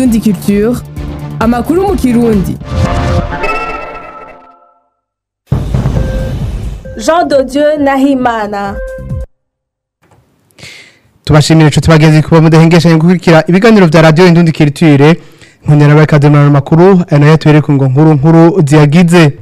Indundi Culture amakuru mu kirundi Jean de Dieu Nahimana tubashimira inshuti bagenzi kuba mudahengeshanya gukurikira ibiganiro vya radio Indundi Culture nkundira bakademana makuru nayo tubereka ngo nkuru nkuru ziyagize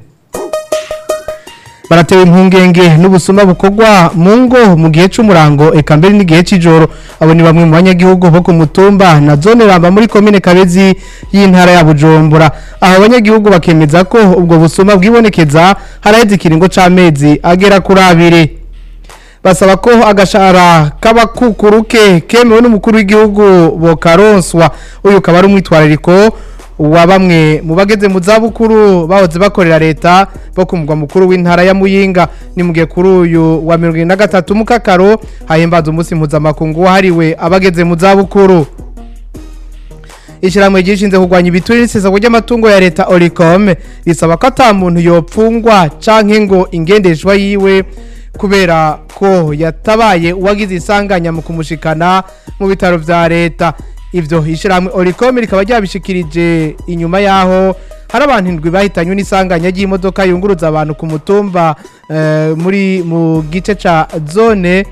baratewe impungenge n'ubusuma bukorwa mu ngo mu gihe c'umurango eka mbere n'igihe c'ijoro abo ni bamwe mu banyagihugu bo ku mutumba na zone ramba muri komine kabezi y'intara ya bujumbura aho abanyagihugu bakemeza ko ubwo busuma bwibonekeza haraheze ikiringo c'amezi agera kuri abiri basaba ko agashara k'abakukuruke kemewe n'umukuru w'igihugu bokaronswa uyu ukaba ari umwitwarariko wa bamwe mu bageze mu zabukuru bahoze bakorera leta bo ku mugwa mukuru w'intara ya muyinga ni mu gihe kuri uyu wa mirongo irindwi na gatatu mu kakaro hahimbaza umunsi mpuzamakungu wahariwe abageze mu zabukuru ishyirahamwe ryishinze kurwanya ibiturire n'isesagwa ry'amatungo ya leta oricom risaba ko ata muntu yopfungwa canke ngo ingendeshwa yiwe kubera ko yatabaye uwagize isanganya mu kumushikana mu bitaro vya leta ivyo ishyirahamwe oricom rikaba ryabishikirije inyuma yaho hari abantu indwi bahitanywe n'isanganya ry'imodoka yunguruza abantu ku mutumba eh, muri mu gice ca zone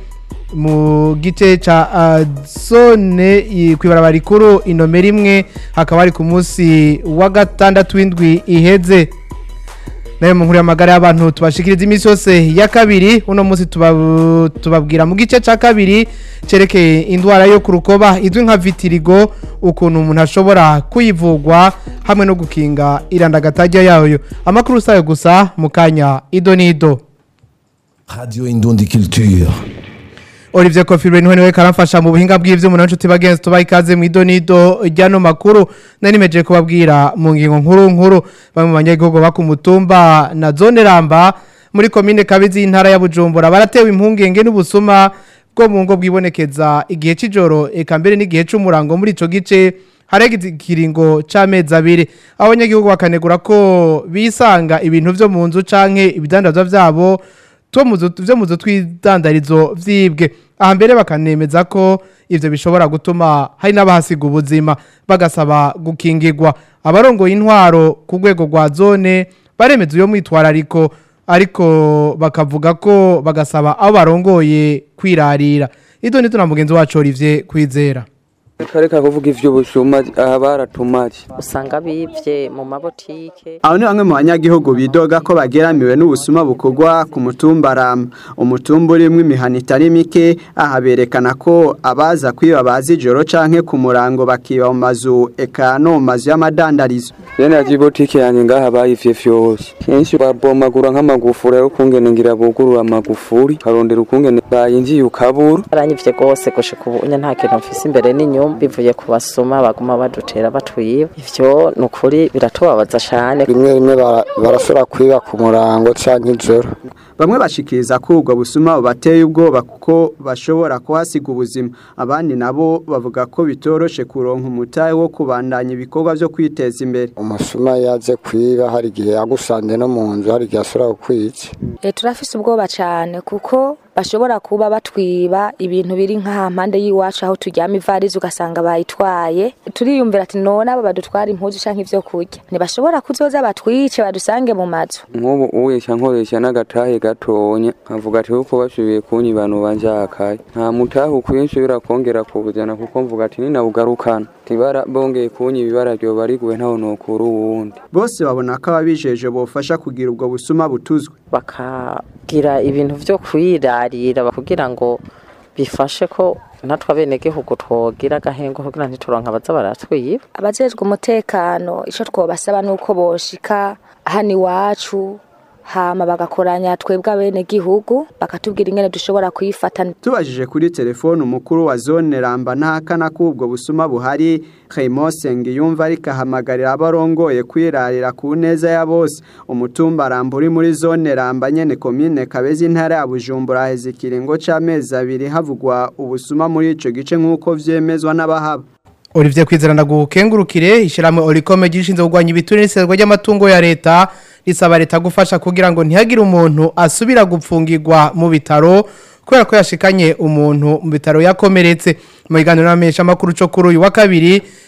mu gice ca uh, zone i- kw'ibarabara rikuru inomero imwe hakaba hari ku munsi wa gatandatu w'indwi iheze nayo mu nkuru y'amagara y'abantu tubashikiriza iminsi yose ya kabiri uno munsi tuba- tubabwira mu gice ca kabiri cerekeye indwara yo ku rukoba izwi nka vitirigo ukuntu umuntu ashobora kuyivugwa hamwe no gukinga irandagatajya yayo amakuru sayo gusa mu kanya ido n'ido Radio Indundi Culture. Olivier Kofirwe niwe niwe karamfasha mu buhinga bw'ivyo umuntu nshuti bagenzi tubaye ikaze mu idonido ryano makuru nari meje kubabwira mu ngingo nkuru nkuru bamwe mu banyagihugu ba ku mutumba na zone ramba muri komine Kabizi y'intara ya Bujumbura baratewe impungenge n'ubusuma bwo mu ngo bwibonekeza igihe c'ijoro eka mbere n'igihe c'umurango muri ico gice harege ikiringo c'amezi abiri abanyagihugu bakanegura ko bisanga ibintu vyo mu nzu canke ibidandazwa vyabo two muzu vyo muzu twidandarizo vyibwe aha mbere bakanemeza ko ivyo bishobora gutuma hari n'abahasiga ubuzima bagasaba gukingirwa abarongoye intwaro ku rwego rwa zone baremeza uyo mwitwarariko ariko bakavuga ko bagasaba abo barongoye kwirarira ido nito na mugenzi wacu Olivier kwizera kareka kuvuga ivy'ubusuma aha baratumaje usanga bivye mu mabotike Abo ni bamwe mu banyagihugu bidoga ko bageramiwe n'ubusuma bukorwa ku mutumba Rama. Umutumba urimwo imihana itari mike, aha berekana ko abaza kwiba bazi ijoro canke ku murango bakiba mu mazu eka no mu mazu y'amadandarizo. rene yaje ibotike yanjye ngaha bayivye vyose kenshi babomagura nk'amagufuri ari ukungene ngira bugurura amagufuri karondera ukungene bayinjiye ukabura baranyivye gose gushika ubu nya nta kintu mfise imbere n'inyuma bivuye ku basuma baguma badutera batwiba ivyo ni ukuri biratubabaza cane rimwe rimwe bara- barashobora kwiba ku murango canke ijoro Bamwe bashikiriza ko ubwo busuma bubateye ubwoba kuko bashobora kuhasiga ubuzima. Abandi nabo bavuga ko bitoroshe kuronka umutahe wo kubandanya ibikorwa vyo kwiteza imbere. umusuma yaje kwiba hari igihe yagusanze no mu nzu hari igihe ashobora kukwica E, turafise ubwoba cyane kuko bashobora kuba batwiba ibintu biri nk'aha mpande y'iwacu aho turyama ivarizi ugasanga bayitwaye turiyumvira ati none aba badutwara impuzu canke ivyo kurya ntibashobora kuzoza batwice badusange mu mazu nk'ubu uwesha nkoresha n'agatahe gatonya nkavuga ati kuko bashoboye kunyibana ubanjakaye nta mutahe ukwiye nshobora kongera kubujana kuko mvuga ati ninabugarukana tibara bongeye kunyiba ibara ryoba riguwe ntaho nokura uwundi Bose babona ko ababijeje bofasha kugira ubwo busuma butuzwe. bakagira ibintu vyo kwirarira kugira ngo bifashe ko natwe abenegihugu twogira agahengo kugira ntituronka abaza baratwiba abajejwe umutekano ico twobasaba nuko boshika hano iwacu hama bagakoranya twebwe abene gihugu bakatubwira ingene dushobora kuyifata Tubajije kuri telefone umukuru wa zone Ramba ntahakana ko ubwo busuma buhari Raymond Sengiyumva ariko ahamagarira abarongoye kwirarira ku neza ya bose umutumba Ramba uri muri zone Ramba nyene komine Kabezi intara ya Bujumbura haheze ikiringo c'amezi abiri havugwa ubusuma muri ico gice nk'uko vyemezwa n'abahaba Olivier Kwizera ndagukengurukire ishiramwe Olicome gishinzwe kugwanya ibiturire n'isezerwa ry'amatungo ya leta risaba leta gufasha kugira ngo ntihagire umuntu asubira gupfungirwa mu bitaro kubera ko yashikanye umuntu mu bitaro yakomeretse mu biganiro n'amenyesha makuru cyo kuri uyu wa kabiri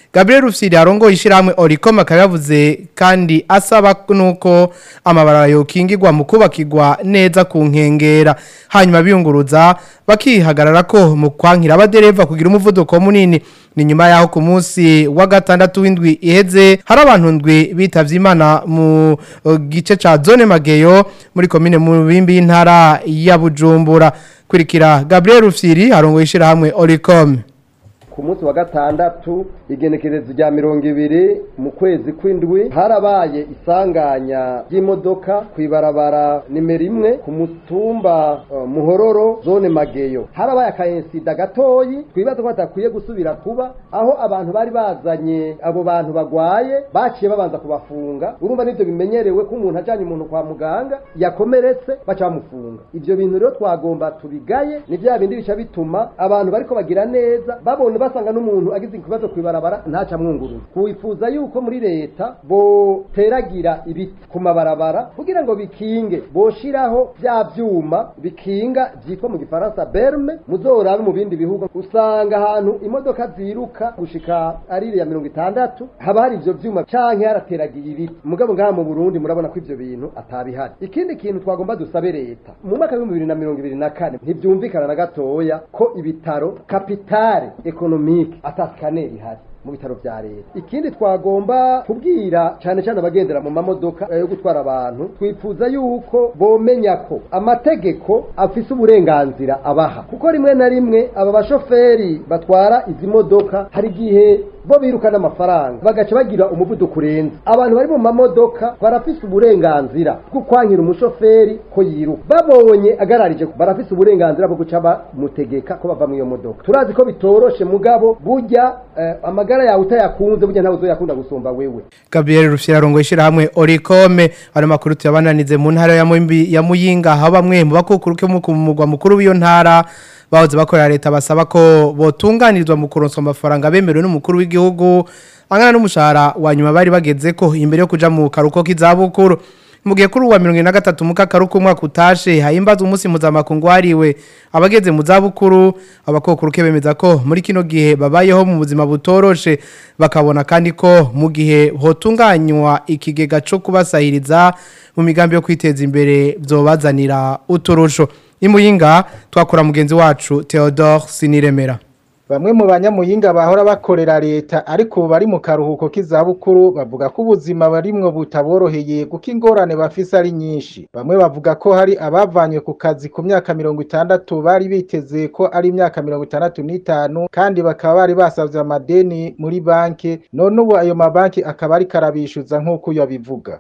Gabriel Rufsiri arongoye ishyirahamwe Oricom akaba yavuze kandi asaba nuko amabarara yokingirwa mu kubakirwa neza ku nkengera hanyuma biyunguruza bakihagarara ko mu kwankira abadereva kugira umuvuduko munini ni nyuma yaho ku munsi wa gatandatu w'indwi iheze hari abantu ndwi bitavye imana mu uh, gice ca zone mageyo muri komine mu bimbi y'intara ya Bujumbura kurikira Gabriel Rufsiri arongoye ishyirahamwe Oricom ku munsi wa gatandatu igenekerezo rya mirongo ibiri mu kwezi kw'indwi harabaye isanganya ry'imodoka ku ibarabara nimero imwe ku mutumba uh, muhororo zone mageyo harabaye akayensida gatoyi twibaza ko hatakwiye gusubira kuba aho abantu bari bazanye abo bantu bagwaye baciye babanza kubafunga urumva nivyo bimenyerewe ko umuntu ajanye umuntu kwa muganga yakomeretse baca bamufunga ivyo bintu rero twagomba tubigaye ni vya bindi bica bituma abantu bariko bagira neza babona basanga n'umuntu agize ikibazo kwibarabara ntaca mwungurura kuwifuza yuko muri leta boteragira ibiti ku mabarabara kugira ngo bikinge boshiraho vya vyuma bikinga vyitwa mu gifaransa berme muzorabe mu bindi bihugu usanga ahantu imodoka ziruka gushika ari ya mirongo itandatu haba hari ivyo vyuma canke harateragiye ibiti mugabo ngaha mu Burundi murabona ko ivyo bintu atabihari ikindi kintu twagomba dusabe leta mu mwaka w'ibihumbi bibiri na mirongo ibiri na kane ntivyumvikana na gatoya ko ibitaro kapitale ekonomike atasikaneri ihari mu bitaro vya leta ikindi twagomba kubwira cyane cyane abagendera mu mamodoka yo gutwara abantu twifuza yuko bomenya ko amategeko afise uburenganzira abaha kuko rimwe na rimwe aba bashoferi batwara izi modoka hari igihe bo birukana amafaranga bagaca bagira umuvuduko urenze abantu bari mu mamodoka barafise uburenganzira bwo kwankira umushoferi ko yiruka babonye agararije barafise uburenganzira bwo guca bamutegeka ko bava mu iyo modoka turazi ko bitoroshe mugabo burya eh, amagara yawe utayakunze burya ntawe uzoyakunda gusumba wewe Gabriel Rufyira arongoye ishyirahamwe Oricome ari makuru tuyabananize mu ntara ya Muyimbi ya Muyinga aho bamwe mu bakukuruke mu mugwa mukuru w'iyo ntara bahoze bakorera leta basaba ko botunganirizwa mu kuronswa amafaranga bemerewe n'umukuru w'igihugu angana n'umushahara wa nyuma bari bageze ko imbere yo kuja mu karuko k'izabukuru mu gihe kuri uwa mirongo ine na gatatu mu kakaruko umwaka utashe hahimbazwa umunsi mpuzamakungu wahariwe abageze mu zabukuru abakokuruke bemeza ko muri kino gihe babayeho mu buzima butoroshe bakabona kandi ko mu gihe hotunganywa ikigega cyo kubasahiriza mu migambi yo kwiteza imbere byobazanira uturusho imuyinga twakora mugenzi wacu Theodore Siniremera Bamwe mu banyamuyinga bahora bakorera leta ariko bari mu karuhuko k'izabukuru bavuga ko ubuzima barimwo butaboroheye kuko ingorane bafise ari nyinshi. Bamwe bavuga ko hari abavanywe ku kazi ku myaka mirongo itandatu bari biteze ko ari imyaka mirongo itandatu n'itanu kandi bakaba bari basavye amadeni muri banki none ubu ayo mabanki akaba ari karabishuza nk'uko yabivuga.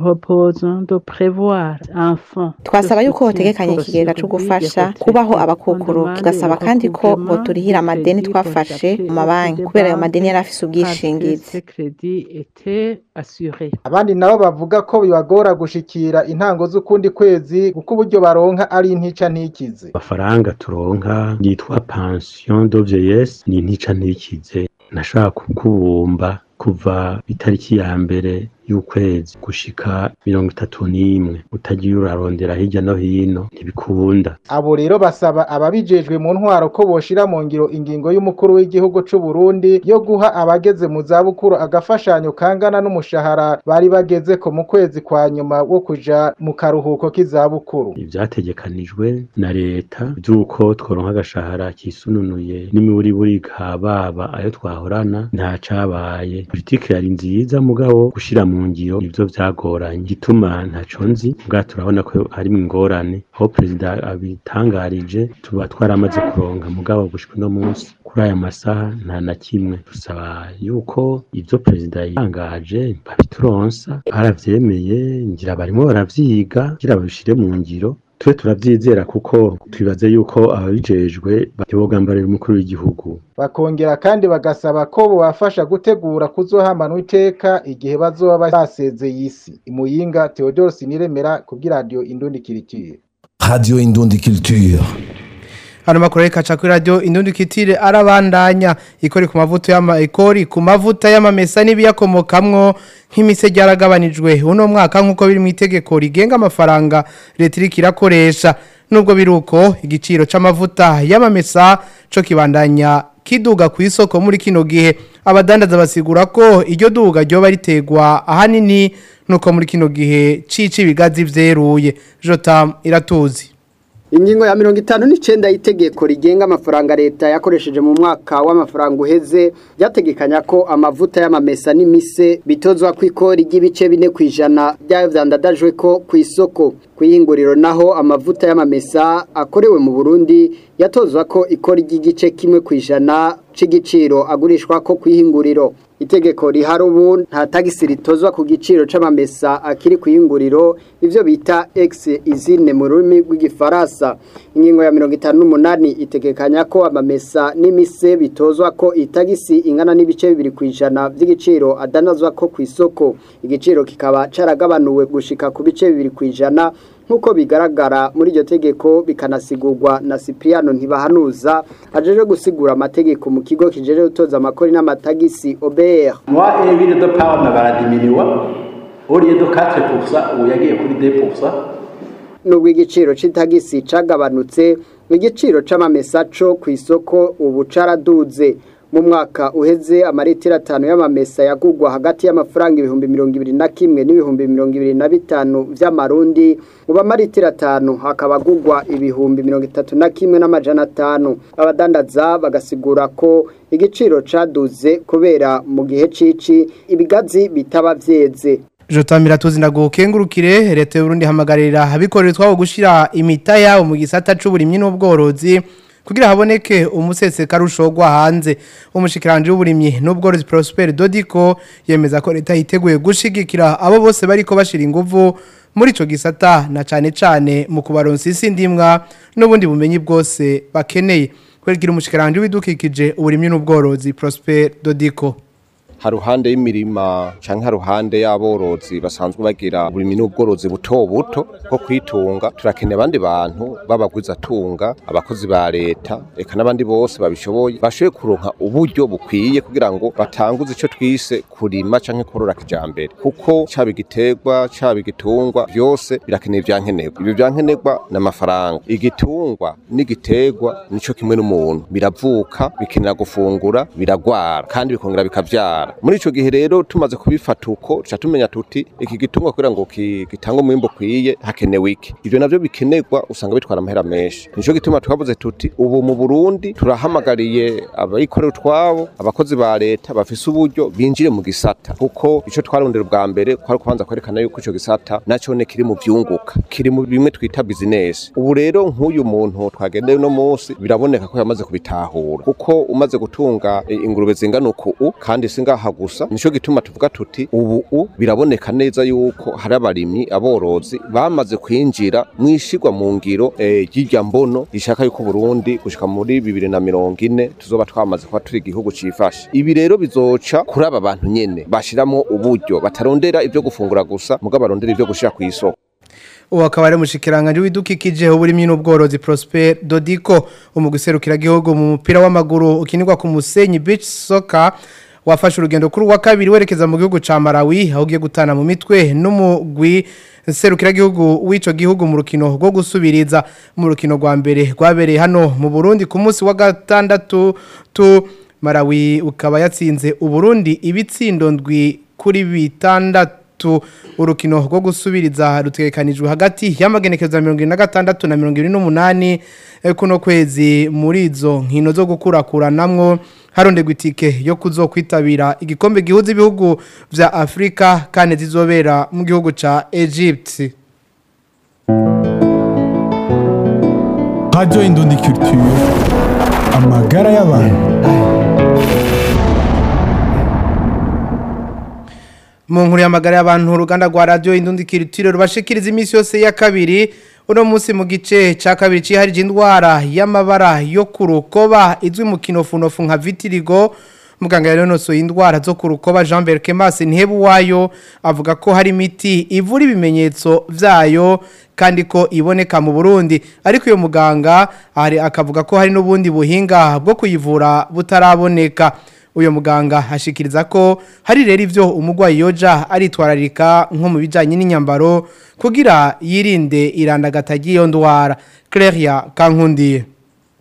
twasaba yuko hotegekanye ikigega cyo gufasha kubaho abakukuru tugasaba kandi ko boturihira amadeni twafashe mu mabanki kubera ayo madeni yari afise ubwishingizi Abandi nabo bavuga ko bibagora gushikira intango z'ukundi kwezi kuko uburyo baronka ari intica ntikize. amafaranga turonka yitwa pension de vieillesse ni intica ntikize nashaka kukubumba kuva itariki ya mbere y'ukwezi gushika mirongo itatu n'imwe utagiye urarondera hirya no hino ntibikunda Abo rero basaba ababijejwe mu ntwaro ko boshira mu ngiro ingingo y'umukuru w'igihugu c'u Burundi yo guha abageze mu zabukuru agafashanyo kangana n'umushahara bari bageze ko mu kwezi kwa nyuma wo kuja mu karuhuko k'izabukuru. ivyategekanijwe na leta vy'uko tworonka agashahara kisununuye n'imiburiburi baba ayo twahorana nta cabaye politike yari nziza mugabo gushira mu ngiro ivyo vyagoranye gituma ntaco nzi mbwa turabona ko harimwo ingorane aho perezida abitangarije tuba twaramaze kuronka mugabo gushika uno munsi kuri aya masaha nta na kimwe dusaba yuko ivyo perezida yitangaje babituronsa baravyemeye ngira barimo baravyiga kugira babishire mu ngiro twe turavyizera kuko twibaze yuko ababijejwe bogambarira umukuru w'igihugu Bakongera kandi bagasaba ko bobafasha gutegura kuzohamanwa iteka igihe bazoba basezeye isi. Imuyinga Theodore Siniremera kubwi radio Indundi Kiritire. Radio Indundi Culture. Hano makuru reka cha kuri radio Indundi Kitire arabandanya ikori ku mavuta y'ama ikori ku mavuta y'amamesa n'ibiyakomokamwo nk'imise ryaragabanijwe uno mwaka nkuko biri mu itegeko rigenga amafaranga leta iriko irakoresha nubwo biruko igiciro c'amavuta y'amamesa co kibandanya kiduga ku isoko muri kino gihe abadandaza basigura ko iryo duga ryoba ritegwa ahanini nuko muri kino gihe cici ibigazi vyeruye Jotam iratuzi Ingingo ya mirongo itanu n'icenda y'itegeko rigenga amafaranga leta yakoresheje mu mwaka w'amafaranga uheze ryategekanya ko amavuta y'amamesa n'imise bitozwa ku ikori ry'ibice bine ku ijana byayo vyandadajwe ko ku isoko kwiyinguriro naho amavuta y'amamesa akorewe mu Burundi yatozwa ko ikori ry'igice kimwe ku ijana c'igiciro agurishwa ko kwihinguriro itegeko rihari ubu nta tagisi ritozwa ku giciro c'amamesa akiri kwiyunguriro ivyo bita ex izine mu rurimi rw'igifaransa ingingo ya mirongo itanu n'umunani itegekanya ko amamesa n'imise bitozwa ko itagisi ingana n'ibice bibiri ku ijana vy'igiciro adanazwa ko ku isoko igiciro kikaba caragabanuwe gushika ku bice bibiri ku ijana nk'uko bigaragara muri iryo tegeko bikanasigurwa na Cipriano ntibahanuza ajeje gusigura amategeko mu kigo kijeje gutoza amakori n'amatagisi OBR moi évite de pound baradiminiwa au lieu de 4% ubu yagiye kuri 2% nubwo igiciro c'itagisi cagabanutse igiciro c'amamesa co ku isoko ubu caraduze mu mwaka uheze amaritiro atanu y'amamesa yagugwa hagati y'amafaranga ibihumbi mirongo ibiri na kimwe n'ibihumbi mirongo ibiri na bitanu vy'amarundi ubu amaritiro atanu hakaba agugwa ibihumbi mirongo itatu na kimwe n'amajana atanu abadandaza bagasigura ko igiciro caduze kubera mu gihe cici ibigazi bitaba vyeze Jotamira tuzi ndagukengurukire leta y'u Burundi hamagarira abikorera twabo gushira imita yabo mu gisata c'uburimyi n'ubworozi kugira haboneke umusese karushogwa hanze umushikiranje w'uburimyi n'ubworozi Prosper Dodiko yemeza ko leta yiteguye gushigikira abo bose bariko bashira inguvu muri ico gisata na cane cane mu kubaronsa isi ndimwa n'ubundi bumenyi bwose bakeneye kwerekira umushikiranje w'ibidukikije uburimyi n'ubworozi Prosper Dodiko haruhande y'imirima canke haruhande y'aborozi basanzwe bagira uburimi n'ubworozi buto buto bwo kwitunga turakeneye abandi bantu b'abagwiza tunga abakozi ba leta eka n'abandi bose babishoboye bashoboye kuronka uburyo bukwiye kugira ngo batanguze ico twise kurima canke korora kijambere kuko caba igiterwa caba igitungwa byose birakeneye ivyankenerwa ibyo vyankenerwa n'amafaranga igitungwa n'igiterwa nico kimwe n'umuntu biravuka bikenera gufungura biragwara kandi bikongera bikavyara muri ico gihe rero tumaze kubifata uko tuca tumenya tuti iki gitungwa kugira ngo gitange umwimbo kwiye hakenewe iki ivyo navyo bikenerwa usanga bitwara amahera menshi nico gituma twavuze tuti ubu mu Burundi turahamagariye abayikorera utwabo abakozi ba leta bafise uburyo binjire mu gisata kuko ico twarondera ubwa mbere kwari kubanza kwerekana yuko ico gisata naco ne kiri mu vyunguka kiri mu bimwe twita business ubu rero nk'uyu muntu twagendeye no munsi biraboneka ko yamaze kubitahura kuko umaze gutunga ingurube zingana uku kandi singa ngaha gusa nico gituma tuvuga tuti ubu u biraboneka neza yuko hari abarimyi aborozi bamaze kwinjira mwishigwa mu ngiro ry'irya mbono rishaka yuko Burundi gushika muri bibiri na mirongo ine tuzoba twamaze kuba turi igihugu cifashe ibi rero bizoca kuri aba bantu nyene bashiramo uburyo batarondera ivyo gufungura gusa mugabo barondera ivyo gushira ku isoko ubu akaba ari umushikiranganje w'idukikije uburimyi n'ubworozi Prosper Dodiko umuguserukira gihugu mu mupira w'amaguru ukinirwa ku Musenyi Beach Soccer wafashe urugendo kuri wa kabiri werekeza mu gihugu ca Malawi aho ugiye gutana mu mitwe n'umugwi serukira gihugu w'ico gihugu mu rukino rwo gusubiriza mu rukino rwa mbere rwabereye hano mu Burundi ku munsi wa gatandatu tu Malawi ukaba yatsinze uburundi ibitsindo ndwi kuri bitandatu urukino rwo gusubiriza rutegekanijwe hagati y'amagenekezo ya 26 na 28 kuno kwezi muri izo nkino zo gukurakuranamwo harondegwa itike yo kuzokwitabira igikombe gihuza ibihugu vya Afrika kane zizobera mu gihugu ca Egypt Radio Indundi Culture amagara y'abantu mu nkuru y'amagara y'abantu uruganda rwa radio Indundi Culture rubashikiriza iminsi yose ya kabiri uno munsi mu gice ca kabiri ciharije indwara y'amabara yo kurukoba izwi mu kinofunofu nka vitirigo muganga yanonosoye indwara zo kurukoba Jean Berkemas ntihebu wayo avuga ko hari imiti ivura ibimenyetso vyayo kandi ko iboneka mu Burundi ariko uyo muganga ari akavuga ko hari n'ubundi buhinga bwo kuyivura butaraboneka uyo muganga hashikiriza ko hari rero ivyo umugwayi yoja aritwararika nko mu bijanye n'inyambaro kugira yirinde irandagata ry'iyo ndwara Claire Kankundiye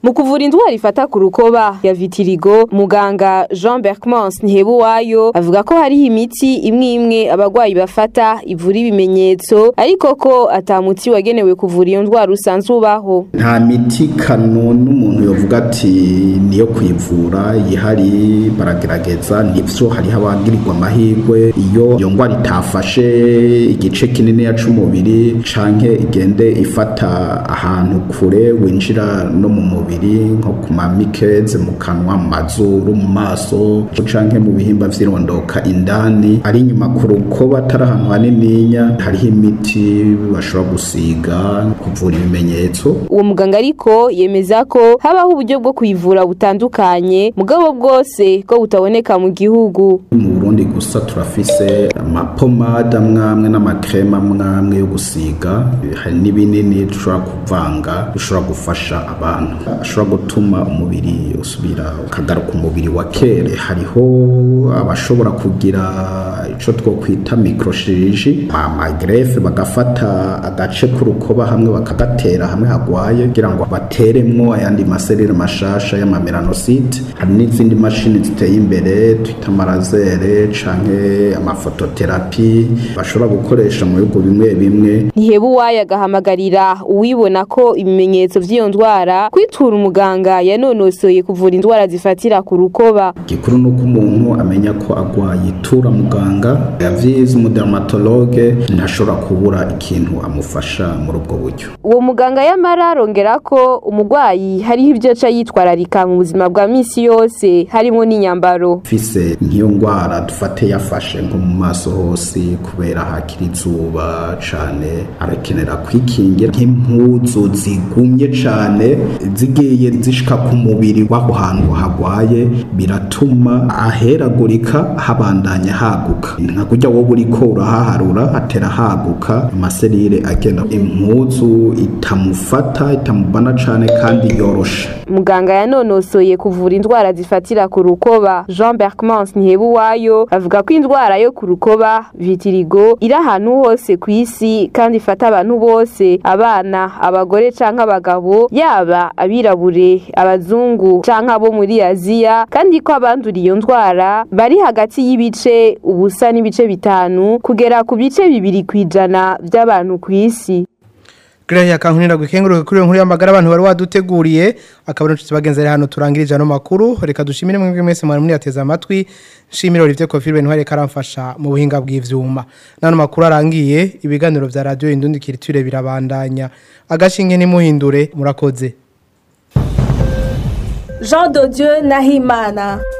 mu kuvura indwara ifata ku rukoba ya vitirigo muganga Jean Berkmans Ntihebuwayo avuga ko hariho imiti imwe imwe abagwayi bafata ivura ibimenyetso ariko ko atamuti wagenewe kuvura iyo ndwara usanzwe ubaho nta miti kano n'umuntu yovuga ati niyo kwivura ihari baragerageza nivyo hariho abagirirwa amahirwe iyo iyo ndwara itafashe igice kinini ya c'umubiri canke igende ifata ahantu kure winjira no mu mubiri nko ku mamikeze mu kanwa mu mazuru mu maso canke mu bihimba vy'irondoka indani ari inyuma ku rukoba atari ahantu hanininya hariho imiti bashobora gusiga kuvura ibimenyetso uwo muganga ariko yemeza ko habaho uburyo bwo kuyivura butandukanye mugabo bwose ko butaboneka mu gihugu mu Burundi gusa turafise amapomade amwamwe n'amakrema amwamwe yo gusiga hari n'ibinini dushobora kuvanga bishobora gufasha abantu ashobora gutuma umubiri usubira ukagaruka umubiri wa kera hariho abashobora kugira ico twokwita microchirurgie amagrefe bagafata agace k'urukoba hamwe bakagatera hamwe hagwaye kugira ngo bateremwo ayandi maserire mashasha y'amamelanosite hari n'izindi mashini ziteye imbere twita marazere canke amafototerapi bashobora gukoresha mu bihugu bimwe bimwe Ntihebuwayo agahamagarira uwibona ko ibimenyetso vy'iyo ndwara kwitura umuganga yanonosoye kuvura indwara zifatira ku rukoba gikuru nuko umuntu amenya ko agwaye itura muganga yavyize umudermatologe ntashobora kubura ikintu amufasha muri ubwo buryo uwo muganga yamara arongera ko umugwayi hariho ibyo aca yitwararika mu buzima bwa misi yose harimo n'inyambaro fise nk'iyo ndwara dufate yafashe nko mu maso hose kubera hakiri izuba cane arakenera kwikingira nk'impuzu zigumye cane zigiye zishika ku mubiri w'aho hantu hagwaye biratuma aheragurika habandanya haguka nka kurya wowe uriko urahaharura hatera haguka amaserire agenda impuzu itamufata itamubana cane kandi yoroshe muganga yanonosoye kuvura indwara zifatira ku rukoba Jean Berkmans Ntihebuwayo avuga ko indwara yo ku rukoba vitirigo iri ahantu hose ku isi kandi ifata abantu bose abana abagore canke abagabo yaba abirabure abazungu canke abo muri Aziya kandi ko abandura iyo ndwara bari hagati y'ibice ubusa n'ibice bitanu kugera ku bice bibiri kwijana by'abantu ku isi Gracia kankunira gukenguruka kuri iyo nkuru y'amagara abantu bari waduteguriye akaba n'inshuti bagenzera hano turangirije ano makuru reka dushimire mwebwe mwese mwari muri yateza amatwi nshimire Olivier Kofirwe ntware karamfasha mu buhinga bw'ivyuma nano makuru arangiye ibiganiro vya radio indundi kiriture birabandanya agashinge nimuhindure murakoze Jean de Dieu Nahimana